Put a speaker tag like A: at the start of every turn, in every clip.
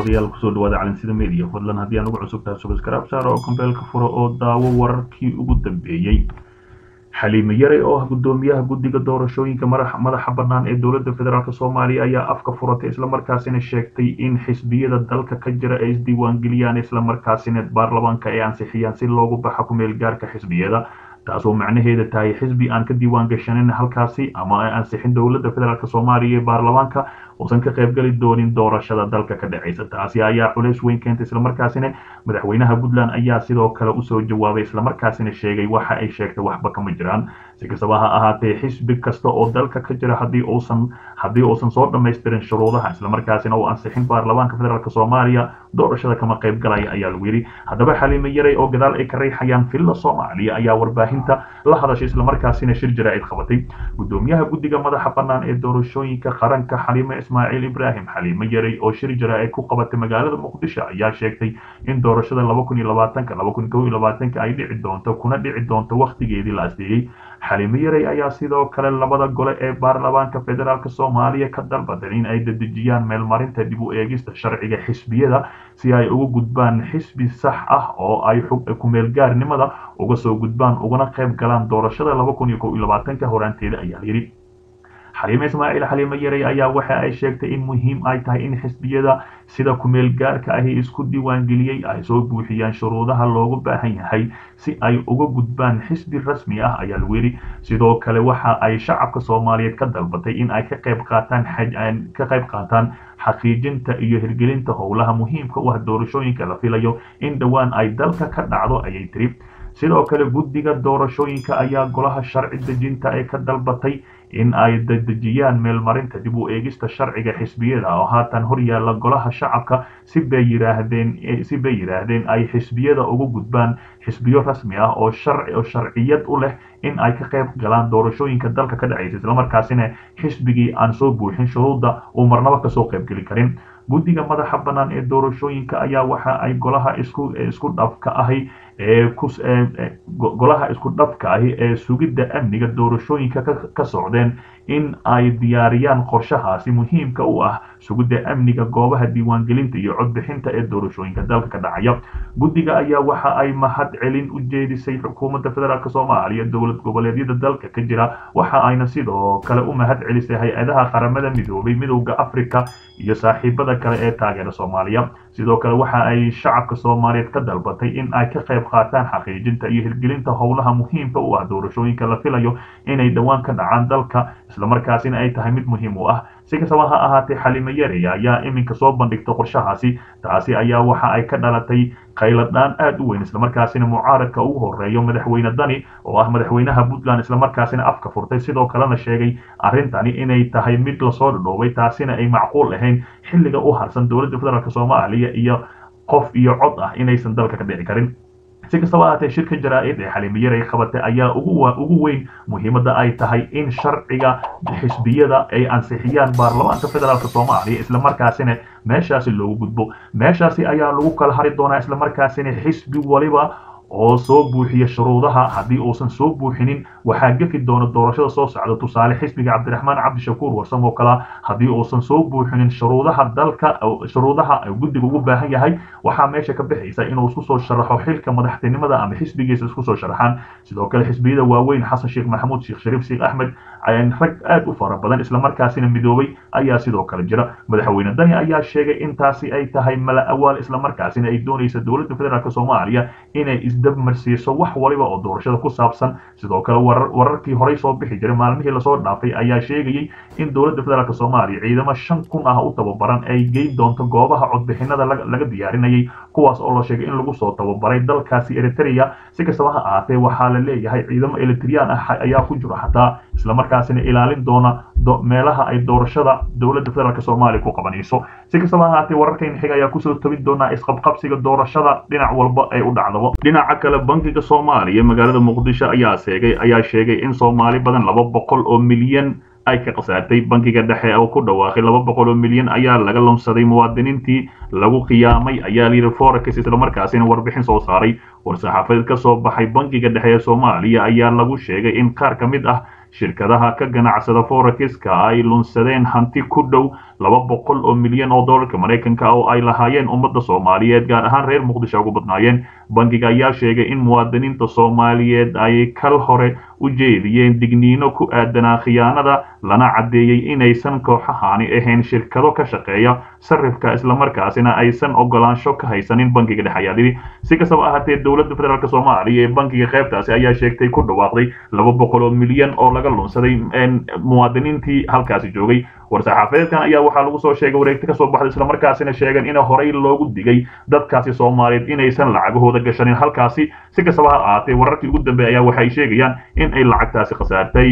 A: daawadayaal kusoo dhawaada calinsida media fadlan haddii aan ugu cusub tahay subscribe saar oo kambeelka furo oo daawo wararkii ugu dambeeyey xaliime yare oo ah gudoomiyaha guddiga doorashooyinka madaxa bannaan ee dowladda federaalk soomaaliya ayaa afka furatay islamarkaasina sheegtay in xisbiyada dalka ka jira ay isdiiwaangeliyaan islamarkaasina baarlamaanka ay ansixiyaan si loogu baxa kumeel gaarka xisbiyada taasoo macnaheeda tahay xisbi aan ka diiwaan gashanin halkaasi ama ay ansixin dowladda federaalk soomaaliya ee baarlamaanka uusan ka qaybgeli doonin doorashada dalka ka dhacaysa taasi ayaa culays weyn keentay islamarkaasina madaxweynaha puntland ayaa sidoo kale usoo jawaabay islamarkaasina sheegay waxa ay sheegtay waxba kama jiraan si kastaba ha ahaatee xisbi kasta oo dalka ka jira haddii uusan haddii uusan soo dhamaystirin shuruudaha islamarkaasina uu ansixin baarlamaanka federaalk soomaaliya doorashada kama qayb galaya ayaa lagu yidhi haddaba xaliime yaray oo gadaal ay ka riixayaan villa soomaaliya ayaa warbaahinta la hadashay islamarkaasina shir jaraa'id qabatay gudoomiyaha guddiga madaxa bannaan ee doorashooyinka qaranka xaliime ismaaciil ibraahim xaliime yaray oo shir jaraa'id ku qabatay magaalada muqdisho ayaa sheegtay in doorashada laba kun iyo labaatanka laba kun kow iyo labaatanka ay dhici doonto kuna dhici doonto wakhtigeedii la asteeyey xaliime yaray ayaa sidoo kale labada gole ee baarlamaanka federaalk soomaaliya ka dalbadan in ay dedejiyaan meelmarinta dib u eegista sharciga xisbiyada si ay uga gudbaan xisbi sax ah oo ay kumeelgaarnimada uga soo gudbaan ugana qayb galaan doorashada laba kun iyo kow iyo labaatanka horaanteeda ayaa layidhi xaliime ismaaciil xaliime yaray ayaa waxa ay sheegtay in muhiim ay tahay in xisbiyada sida kumeel gaarka ahi isku diiwaangeliyey ay soo buuxiyaan shuruudaha loogu baahan yahay si ay uga gudbaan xisbi rasmi ah ayaa lagu yidhi sidoo kale waxa ay shacabka soomaaliyeed ka dalbatay in ay ka qayb qaataan ka qayb qaataan xaqiijinta iyo hirgelinta howlaha muhiimka u ah doorashooyinka la filayo in dhowaan ay dalka ka dhacdo ayay tiri sidoo kale guddiga doorashooyinka ayaa golaha sharci dejinta ee ka dalbatay in ay dedejiyaan meelmarinta dib u eegista sharciga xisbiyada oo haatan hor yaalla golaha shacabka si bay yiraahdeen si bay yidhaahdeen ay xisbiyada uga gudbaan xisbiyo rasmi ah oo sharci oo sharciyad u leh in ay ka qayb galaan doorashooyinka dalka ka dhacaysa islamarkaasina xisbigii aan soo buuxin shuruudda uu marnaba kasoo qaybgeli karin guddiga madaxa bannaan ee doorashooyinka ayaa waxa ay golaha isku isku dhafka ahi ee golaha isku dhafka ahi ee sugidda amniga doorashooyinka ka socdeen in ay diyaariyaan qorshahaasi muhiimka u ah sugidda amniga goobaha diiwaangelinta iyo codbixinta ee doorashooyinka dalka ka dhacaya guddiga ayaa waxa ay mahad celin u jeedisay xukuumadda federaalk soomaaliya dowlad goboleedyada dalka ka jira waxa ayna sidoo kale u mahad celisay hay-adaha qaramada midoobay midowda africa iyo saaxiibada kale ee taageera soomaaliya sidoo kale waxa ay shacabka soomaaliyeed ka dalbatay in ay ka qayb qaataan xaqiijinta iyo hirgelinta howlaha muhiimka u ah doorashooyinka la filayo inay dhowaan ka dhacaan dalka islamarkaasina ay tahay mid muhiim u ah si kastaba ha ahaatee xaliime yareya ayaa iminka soo bandhigta qorshahaasi taasi ayaa waxa ay ka dhalatay khayladhaan aad u weyn islamarkaasina mucaaradka ugu horeeyo madaxweyne dani oo ah madaxweynaha puntland islamarkaasina afka furtay sidoo kalena sheegay arrintani inay tahay mid lasoo dhadhoobay taasina ay macquul ahayn xilliga u harsan dowladda federaalk soomaaliya iyo qof iyo cod ah inaysan dalka ka dhici karin si kastaba ahaatee shirka jaraa'id ee xaliime yaray qabatay ayaa ugu weyn muhiimadda ay tahay in sharciga xisbiyada ay ansixiyaan baarlamaanka federaalk soomaaliya islamarkaasina meeshaasi loogu gudbo meeshaasi ayaa lagu kala hari doonaa islamarkaasina xisbi waliba oo soo buuxiya shuruudaha haddii uusan soo buuxinin waxaa gefi doona doorashada soo socda tusaale xisbiga cabdiraxmaan cabdishakuur warsam oo kale haddii uusan soo buuxinin shuruudaha dalka shuruudaha guddiga ugu baahan yahay waxaa meesha ka bixaysa inuu isku soo sharaxo xilka madaxtinimada ama xisbigiisa isku soo sharaxaan sidoo kale xisbiyada waaweyn xasan sheekh maxamuud sheekh shariif sheekh axmed rag aad u fara badan islamarkaasina midoobay ayaa sidoo kale jira madaxweyne dani ayaa sheegay intaasi ay tahay mala awaal islamarkaasina ay doonaysa dowladda federaalk soomaaliya inay isdabmarsiiso wax waliba oo doorashada ku saabsan sidoo kale wararkii horey soo bixi jiray maalmihii lasoo dhaafay ayaa sheegayay in dowladda federaalk soomaaliya ciidamo shan kun ah u tababaran ay geyn doonto goobaha codbixinada laga diyaarinayay kuwaas oo la sheegay in lagu soo tababaray dalkaasi eritrea si kastaba ha ahaatee waxaa la leeyahay ciidamo eritreyaan ah ayaa ku jiro xataa islamarkaasina ilaalin doona meelaha ay doorashada dowladda federaalk soomaaliya ku qabanayso si kastaba ahaatee wararkayna xiga ayaa kusoo tabin doonaa isqabqabsiga doorashada dhinac walba ay u dhacdaba dhinaca kale bankiga soomaaliya magaalada muqdisho ayaa sheegay ayaa sheegay in soomaali badan laba boqol oo milyan ay ka khasaartay bankiga dhexe oo ku dhawaaqay laba boqol oo milyan ayaa laga lumsaday muwaadiniintii lagu khiyaamay ayaa layidhi forex islamarkaasina warbixin soo saaray war-saxaafadeed ka soo baxay bankiga dhexe ee soomaaliya ayaa lagu sheegay in qaar ka mid ah shirkadaha ka ganacsada forexiska ay lunsadeen hanti ku dhow laba boqol oo milyan oo dollarka maraykanka oo ay lahaayeen ummadda soomaaliyeed gaar ahaan reer muqdisho ugu badnaayeen bankiga ayaa sheegay in muwaadiniinta soomaaliyeed ay kal hore u jeediyeen digniino ku aadanaa khiyaanada lana caddeeyey inaysan kooxahaani ahayn shirkado ka shaqeeya sarifka islamarkaasina aysan ogolaansho ka haysanin bankiga dhexe ayaa yidhi si kastaba ahaatee dowladda federaalk soomaaliya ee bankiga qaybtaasi ayaa sheegtay ku dhawaaqday laba boqol oo milyan oo laga lunsaday muwaadiniintii halkaasi joogay war-saxaafadeedkan ayaa waxaa lagu soo sheegay wareegti kasoo baxday islamarkaasina sheegeen in horey loogu digay dadkaasi soomaaliyeed inaysan lacagahooda gashanin halkaasi si kastaba ha ahaatee wararkii ugu dambeeya ayaa waxay sheegayaan in ay lacagtaasi khasaartay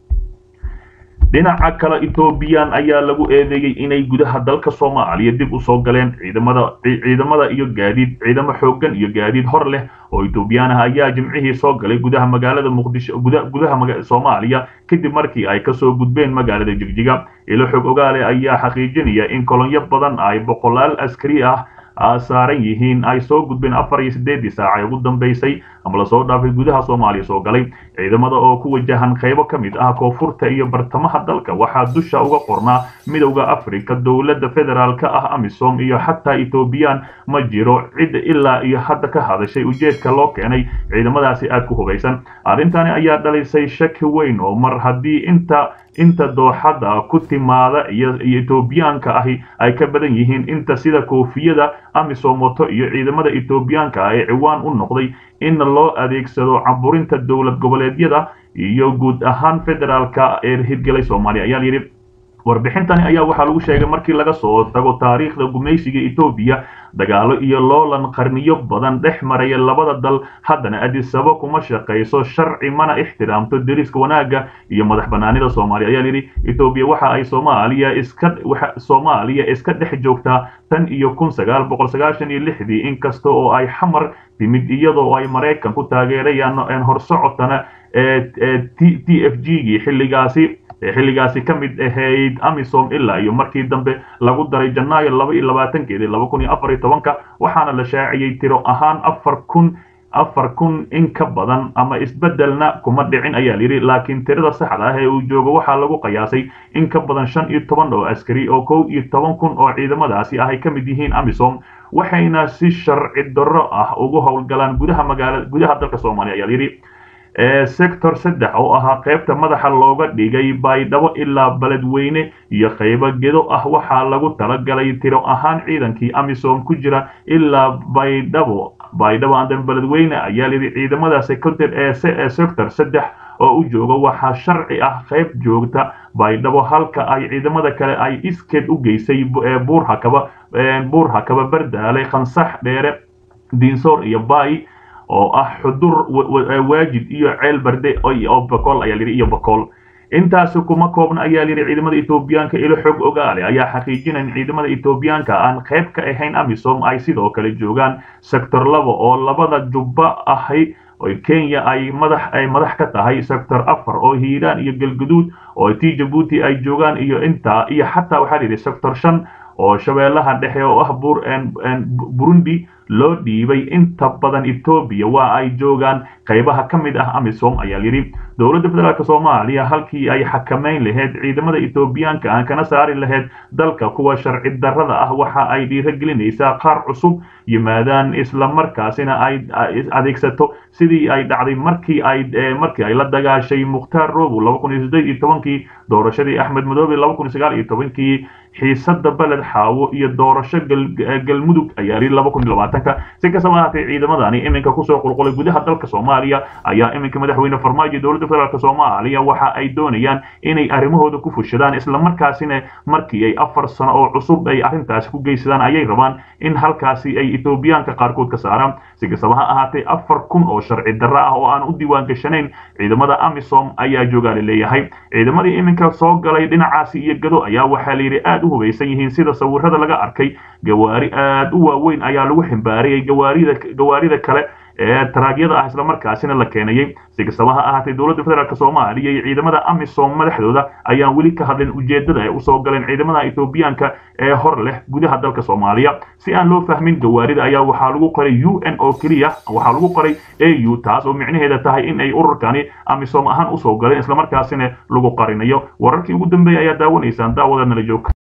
A: dhinaca kale ethoobiyan ayaa lagu eedeeyey inay gudaha dalka soomaaliya dib u soo galeen ciidamada ciidamada iyo gaadiid ciidamo xooggan iyo gaadiid hor leh oo etoobiyaan ah ayaa jimcihii soo galay gudaha magaalada muqdisho gudaha soomaaliya kadib markii ay kasoo gudbeen magaalada jigjiga ilo xog ogaale ayaa xaqiijinaya in kolonyo badan ay boqolaal askari ah saaran yihiin ay soo gudbeen afar iyo siddeedii saaca ee ugu dambaysay ama lasoo dhaafay gudaha soomaaliya soo galay ciidamada oo ku wajahan qaybo ka mid ah koonfurta iyo bartamaha dalka waxaa dusha uga qornaa midowda afrika dowladda federaalka ah amisom iyo xataa ethoobiyan ma jiro cid ilaa iyo hadda ka hadashay ujeedka loo keenay ciidamadaasi aad ku hubaysan arrintani ayaa dhalisay shaki weyn oo mar haddii inta inta dooxada ku timaada iyo etoobiyaanka ahi ay ka badan yihiin inta sida koofiyada amisom wato iyo ciidamada etoobiyaanka ah ee ciwaan u noqday in loo adeegsado caburinta dowlad goboleedyada iyo guud ahaan federaalka ee hirgelay soomaaliya ayaa yidhi warbixintani ayaa waxaa lagu sheegay markii laga soo tago taariikhda gumaysiga etoobiya dagaalo iyo loolan qarniyo badan dhex maraya labada dal haddana adisaba kuma shaqayso sharci mana ixtiraamto deriska wanaagga iyo madax banaanida soomaaliya ayaa yidhi etoobiya waxa ay soomaaliya iska soomaaliya iska dhex joogtaa tan iyo kun sagaal boqol sagaashan iyo lixdii inkasta oo ay xamar timid iyadoo ay maraykan ku taageerayaan horsocotana t f g gii xilligaasi xilligaasi ka mid ahayd amisom ilaa iyo markii dambe lagu daray janaayo laba iyo labaatankeedii laba kun iyo afar iyo tobanka waxaana la shaaciyey tiro ahaan afar kun afar kun in ka badan ama isbeddelna kuma dhicin ayaa layidhi laakiin tirada saxda ah ee uu joogo waxaa lagu qiyaasay in ka badan shan iyo toban oo askari oo kow iyo toban kun oo ciidamadaasi ah ay ka mid yihiin amisom waxayna si sharci darro ah ugu howlgalaan gudaha magaala gudaha dalka soomaaliya ayaa layidhi sector saddex oo ahaa qaybta madaxa looga dhigay baydhabo ilaa beledweyne iyo qaybo gedo ah waxaa lagu talagalay tiro ahaan ciidankii amisom ku jira ilaa baydhabo baydhabo andan beledweyne ayaa layidhi ciidamada sector ee sector saddex oo u jooga waxaa sharci ah qayb joogta baydhabo halka ay ciidamada kale ay iskeed u geysay buurhakaba buurhakaba bardaale khansax dheere diinsoor iyo baay oo ah xudur waajid iyo ceel barde oo bakool ayaa layidhi iyo bakool intaasi kuma koobna ayaa layidhi ciidamada etoobiyaanka ilo xog ogaale ayaa xaqiijinaya in ciidamada etoobiyaanka aan qayb ka ahayn amisom ay sidoo kale joogaan sector laba oo labada jubba ahi oo kenya ay madax ay madax ka tahay sector afar oo hiiraan iyo galguduud oo t jabuuti ay joogaan iyo intaa iyo xataa waxaa layidhi sector shan oo shabeellaha dhexe oo ah burundi loo dhiibay inta badan etoobiya waa ay joogaan qaybaha ka mid ah amisom ayaa yidhi dowladda federaalk soomaaliya halkii ay xakamayn lahayd ciidamada etoobiyaanka aan kana saari lahayd dalka kuwa sharci darrada ah waxa ay dhiiragelinaysaa qaar cusub yimaadaan islamarkaasina ay adeegsato sidii ay dhacday markii ay markii ay la dagaashay mukhtaar robow laba kun iyo siddeed iyo tobankii doorashadii axmed madoobe laba kun iyo sagaal iyo tobankii xiisada beled xaawo iyo doorasho galmudug ayaa yidhi laba kun iyo labaatanka si kastaba ahaatee ciidamadani iminka kusoo qulqulay gudaha dalka soomaaliya ayaa iminka madaxweyne farmaajo dowladda federaalk soomaaliya waxa ay doonayaan inay arrimahooda ku fushadaan islamarkaasina markii ay afar sano oo cusub ay arrintaasi ku geysadaan ayay rabaan in halkaasi ay etoobiyaanka qaarkood ka saaraan si kastaba ha ahaatee afar kun oo sharci darro ah oo aan u diiwaan gashanayn ciidamada amisom ayaa joogaa la leeyahay ciidamadii iminka soo galay dhinacaasi iyo gado ayaa waxaa layidhi aad u hubaysan yihiin sida sawirada laga arkay gawaari aad u waaweyn ayaa lagu ximbaariyay gawaarida gawaarida kale ee taraagyada ah islamarkaasina la keenayay si kastaba ha ahaatee dowladda federaalk soomaaliya iyo ciidamada amisom madaxdooda ayaan weli ka hadlin ujeedada ay usoo galeen ciidamada ethoobiyaanka ee hor leh gudaha dalka soomaaliya si aan loo fahmin gawaarida ayaa waxaa lagu qoray u n oo keliya waxaa lagu qoray au taas oo micnaheeda tahay in ay ururkani amisom ahaan usoo galeen islamarkaasina lagu qarinayo wararkii ugu dambeeyay ayaa daawanaysaan daawadeednala joogka